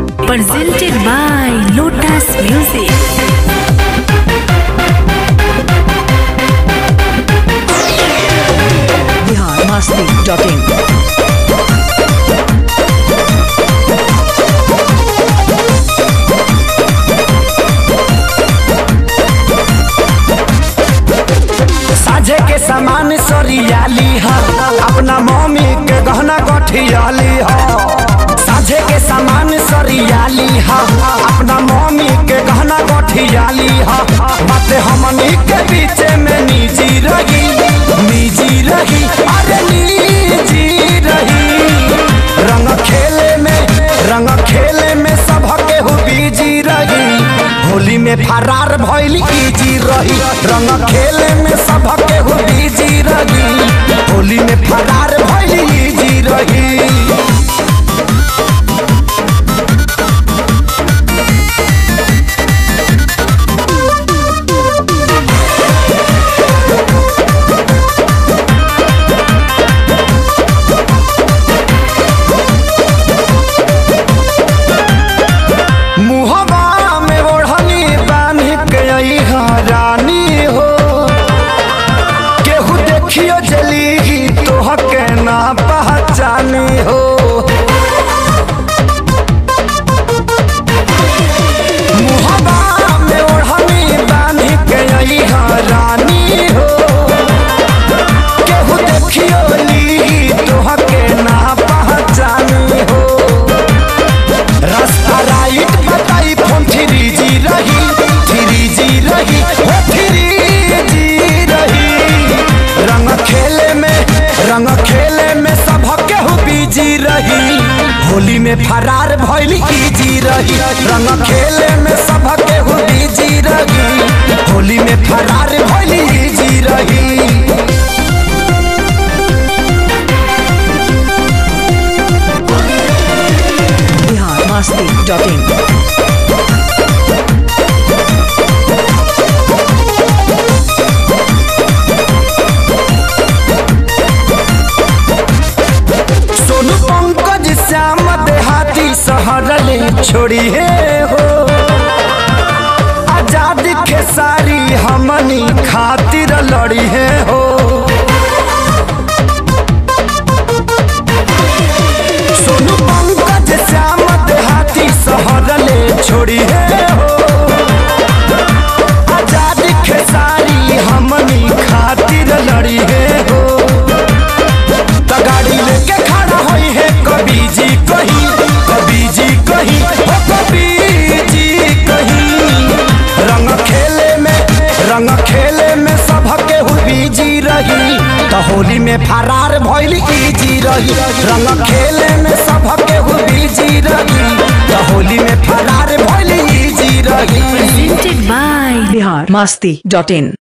presented by Lotus Music. Bihar Masti dot in साझे के सामान सरियाली है अपना मम्मी के गहना गठियाली है साझे के सामान सरियाली है अपना मम्मी के गहना गठियाली है बातें हमनी के पीछे में निजी रही निजी रही अरे निजी रही रंग खेले में रंग खेले में सब के हु बीजी रही होली में फरार भइल इजी रही रंग खेले में सब के हु बीजी रही होली में फरार भइल इजी रही मुहबा में ओढ़नी बांध के आई रानी हो केहू देखियो जली तोह के ना पहचानी हो मुहबा में ओढ़नी बांध के आई रानी हो केहू देखियो ली तोह के ना पहचानी हो रास्ता राइट बताई फोन थ्री जी रही थ्री जी रही हो थ्री जी रही रंग खेले में रंग खेले में सब केहू बीजी रही होली में फरार भइल इजी रही रंग खेले में सब केहू बीजी रही होली में फरार भइल इजी रही बिहार मस्ती डॉट इन सोनू पंकज श्याम देहाती सहरले छोड़ी हे हो आजाद खेसारी हमनी खातिर लड़ी है हो सोनू पंकज श्याम देहाती सहरले छोड़ी है हो आजाद खेसारी हमनी खातिर लड़ी है हो त गाड़ी लेके खड़ा होई है कभी जी कहीं कभी जी कहीं हो कभी जी कहीं रंग खेले में रंग खेले में सब के हु बीजी रही त होली में फरार भइल इजी रही रंग खेले में सब के हु बीजी रही त होली में फरार भइल इजी रही Presented by Bihar Masti dot in